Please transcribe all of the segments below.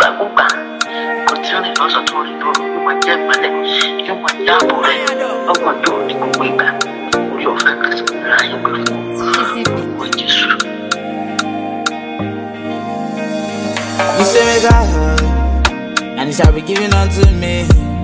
nígbàkúgbà kò tí ó rìn lọ́sàn tó rìn lóru ó máa jẹ́ ìmọ́lẹ̀ yóò máa dáàbò rẹ̀ ọgbọ̀n tó ní gbogbo ìgbà orí ọ̀fẹ́ kan sí ìlera yóò gbé fún ọmọ jésù. You say make I high, and it shall be given unto me.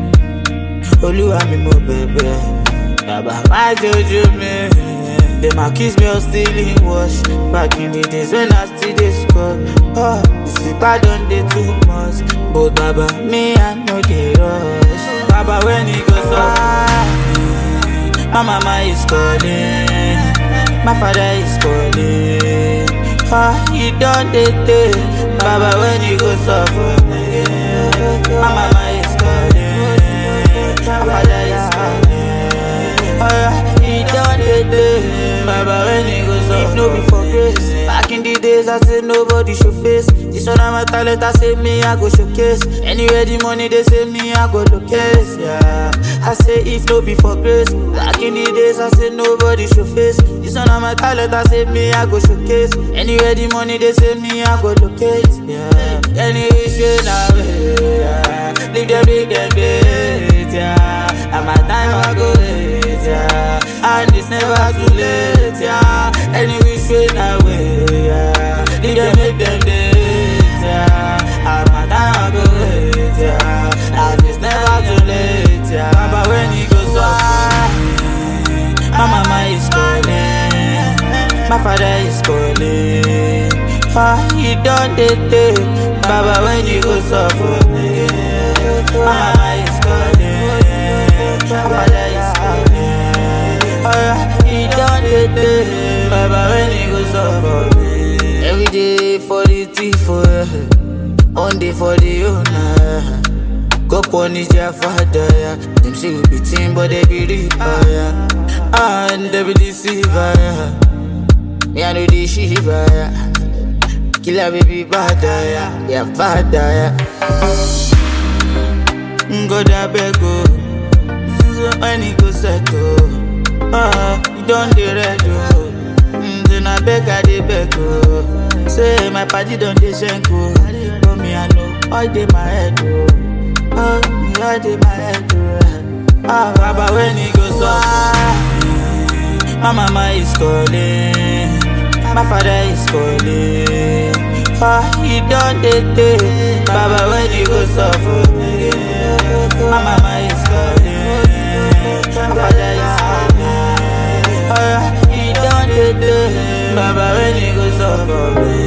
Olúwa mi mo bẹ̀bẹ̀, bàbá má jojú mi. Dem accuse me of stealing wash back in the days when I still dey score. Oh, the sleeper don dey too much, but baba me I no dey rush. Baba when e go sup, my mama is calling, my father is calling. Ah, he don dey tey, baba when e go sup for me. My mama is calling, my father is calling. Ah, he don dey tey, baba when e go sup If no be for grace, back in the days I say nobody show face. This one of my talent I say me I go showcase. Anywhere the money they say me I go locate. Yeah, I say if no be for grace, back in the days I say nobody show face. This one of my talent I say me I go showcase. Anywhere the money they say me I go locate. Yeah, anyway say now yeah, leave them big them bait. Yeah, and my time I go wait. Yeah, and it's never too late. Yeah, any which way na way. Yeah, leave them make them date. Yeah, and my time I go wait. Yeah, and it's never too late. Yeah, Baba when he goes up, my mama is calling, my father is calling. Ah, he done the day, Baba when he goes up for me. My mama is calling, my father is calling. Ah, he done the day, Baba when he goes up for me. Every day for the thief, oh, one day for the owner. Go punish their father, yeah. Them say we be team, but they be reaper, yeah. And they be deceiver, yeah. Me I know the shiva, yeah. Killer baby bad, yeah. Yeah, bad, yeah. Go da bego, so when he go settle, ah, you don't dey red, oh. Mm, Then I beg, I dey beg, oh. Say my party don't dey shenko, but me I know all dey my head, oh. Oh, me all dey my head, oh. Ah, Baba when he goes up, my mama is calling, my father is calling. Ah, he done the day, Baba when he goes up for me. My mama is calling, my father is calling. Ah, he done the day, Baba when he goes up for me.